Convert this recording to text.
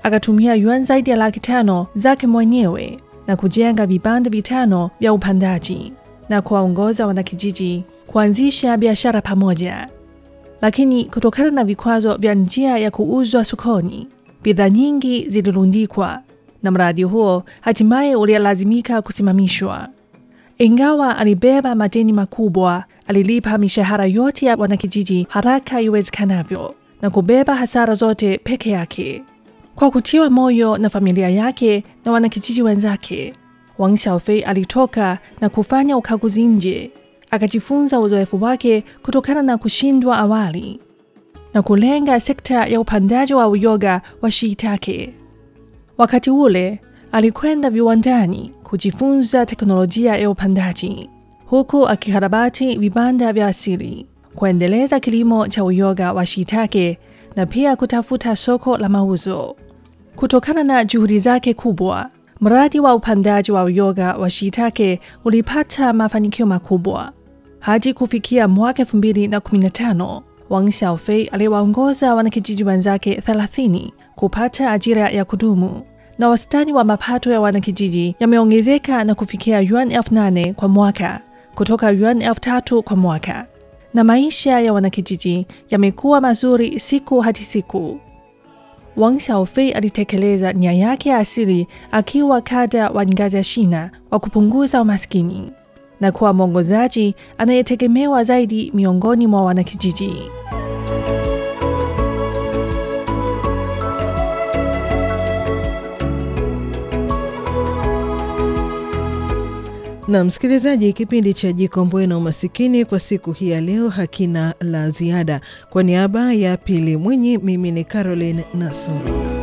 akatumia yuan zaidi ya laki tano zake mwenyewe na kujenga vibanda vitano vya upandaji na kuwaongoza wanakijiji kuanzisha biashara pamoja. Lakini kutokana na vikwazo vya njia ya kuuzwa sokoni, bidhaa nyingi zilirundikwa na mradi huo hatimaye ulilazimika kusimamishwa. Ingawa alibeba madeni makubwa, alilipa mishahara yote ya wanakijiji haraka iwezekanavyo na kubeba hasara zote peke yake. Kwa kutiwa moyo na familia yake na wanakijiji wenzake, Wang Xiaofei alitoka na kufanya ukaguzi nje, akajifunza uzoefu wake kutokana na kushindwa awali na kulenga sekta ya upandaji wa uyoga wa shiitake. Wakati ule alikwenda viwandani kujifunza teknolojia ya upandaji, huku akikarabati vibanda vya asili, kuendeleza kilimo cha uyoga wa shiitake na pia kutafuta soko la mauzo. Kutokana na juhudi zake kubwa, mradi wa upandaji wa uyoga wa shiitake ulipata mafanikio makubwa. Hadi kufikia mwaka 2015, Wang Xiaofei aliwaongoza wanakijiji wenzake 30 kupata ajira ya kudumu na wastani wa mapato ya wanakijiji yameongezeka na kufikia yuan elfu nane kwa mwaka kutoka yuan elfu tatu kwa mwaka, na maisha ya wanakijiji yamekuwa mazuri siku hadi siku. Wang Xiaofei alitekeleza nia yake ya asili akiwa kada wa ngazi ya shina wa kupunguza umaskini na kuwa mwongozaji anayetegemewa zaidi miongoni mwa wanakijiji. Na msikilizaji, kipindi cha Jikomboe na Umasikini kwa siku hii ya leo hakina la ziada. Kwa niaba ya Pili Mwinyi, mimi ni Caroline Nasoro.